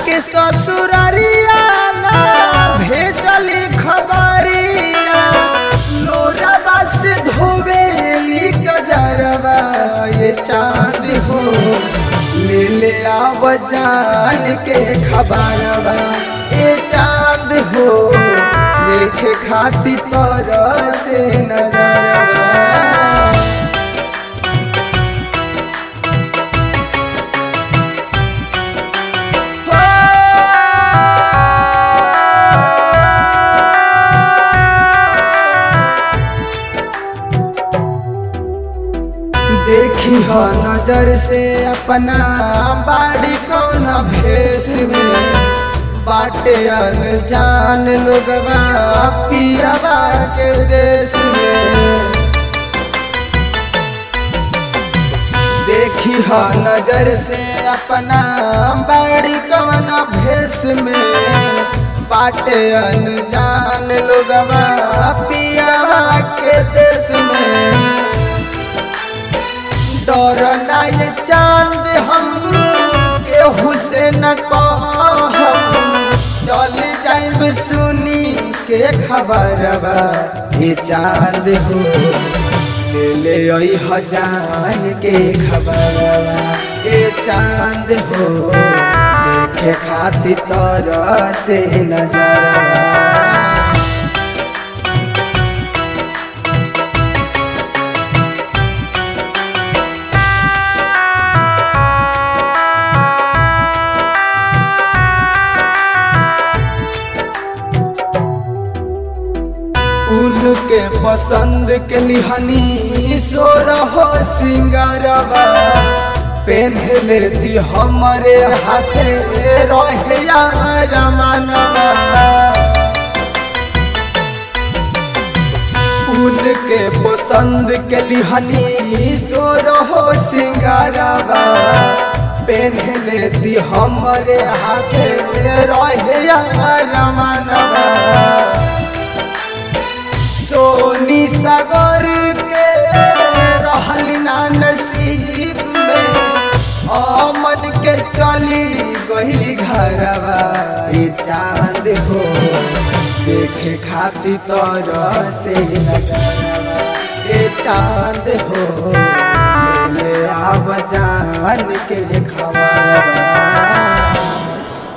जाके ससुररिया ना भेजली खबरिया लोरबा से धोवेली गजरबा ये चांद हो ले ले आव जान के खबरबा ये चांद हो देखे खाती तोर से नजरबा देखी हो नजर से अपना बाड़ी कौन भेष में बाटे अनजान लोगवा पियावा के देश में देखी हो नजर से अपना बाड़ी कौन भेष में बाटे अनजान लोगवा पियावा के देश में डर नाय चांद हम केहू से न कह चल जाइब सुनी के खबरबा ये चांद हो ले ले आई हजान के खबरबा ये चांद हो देखे खातिर तोर से नजरबा उनके पसंद के लिहनी सोर हो सिंगारबा पहन लेती हमारे हाथे रहे रमानबा उनके पसंद के लिहनी सोर हो सिंगारबा पहन लेती हमारे हाथे रहे रमानबा सोनी सागर के रहल ना नसीब में अमन के चली गई घरवा ये चांद हो देखे खाती तोर से नजरवा ये चांद हो ले आव जान के खबरवा